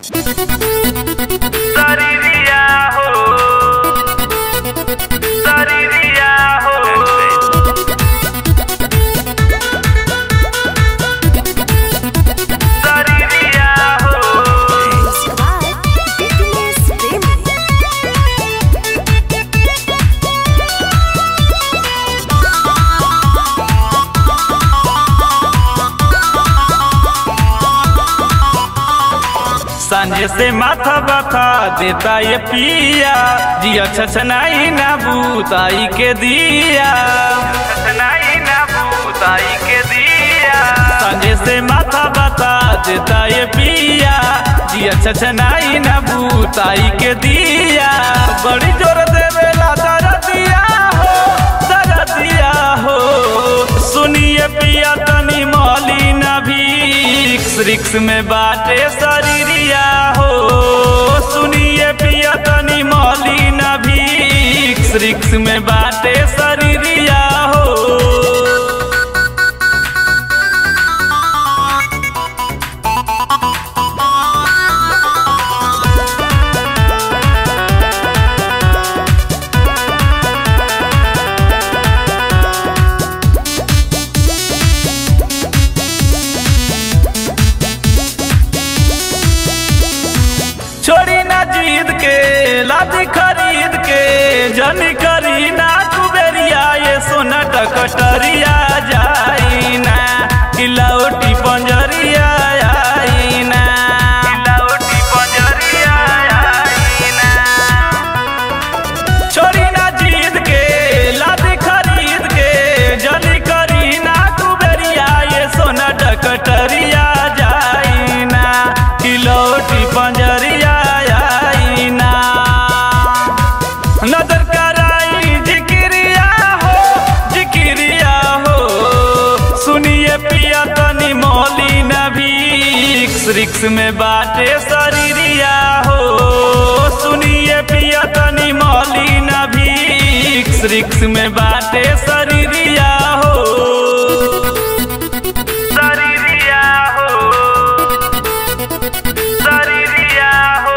Sariria ho Sariria ho Sariria ho Squad Fitness Family. सांझे से माथा बता देता ये पिया जिया छछनाई ना बूताई के दिया छछनाई ना बूताई के दिया सांझे से माथा बता देता ये पिया जिया छछनाई ना बूताई के दिया बड़ी जोर देवेला दरदिया हो दरदिया हो सुनिए पिया तनी मौली ना भी रिक्स में बाटे शरीरिया हो सुनिए पिया तनी मौली ना भी रिक्स में बाटे शरीरिया हो छोड़ी ना जीत के लादी खरीद के जन करी ना कुबेरिया ये सोना टकटरिया जाई ना किलाउटी पंजरिया आई ना किलाउटी पंजरिया आई ना छोड़ी ना जीत के लादी खरीद के जली करी ना कुबेरिया ये सोना डकटरिया जाई ना किलोटी पंजरिया आई ना नजर कराई जिक्रिया हो जिक्रिया हो सुनिए पिया तनी मौली नभी रिक्स में बाटे शरीरिया हो सुनिए पिया तनी मौली नभी रिक्स में बाटे शरीरिया हो शरीरिया हो शरीरिया हो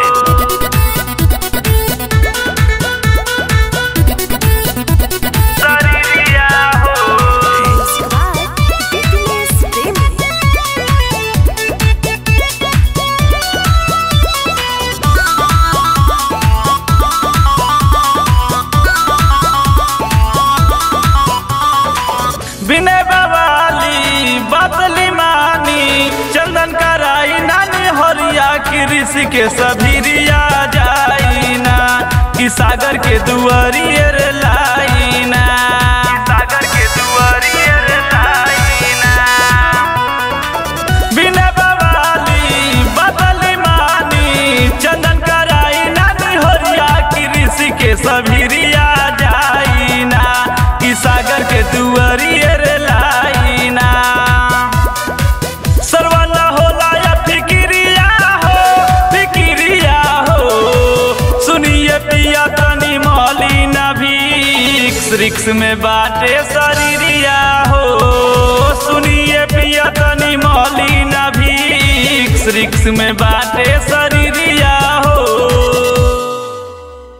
शरीरिया हो Squad Fitness Family. विनय बवाली बदली मानी चंदन कराई नानी हरिया की ऋषि के सभीरिया जाई ना कि सागर के दुआरिए रे लाई ना सागर के दुआरिए रे लाई ना विनय बवाली बदली मानी चंदन कराई नानी हरिया की ऋषि के सभीरिया जाई ना कि सागर के दुआरिए रे लाई ना सरवाना होला या फिकिरिया हो फिकिरिया हो सुनिए पिया तनी मौली ना भी रिक्स में बाटे शरीरिया हो सुनिए पिया तनी मौली ना भी रिक्स में बाटे शरीरिया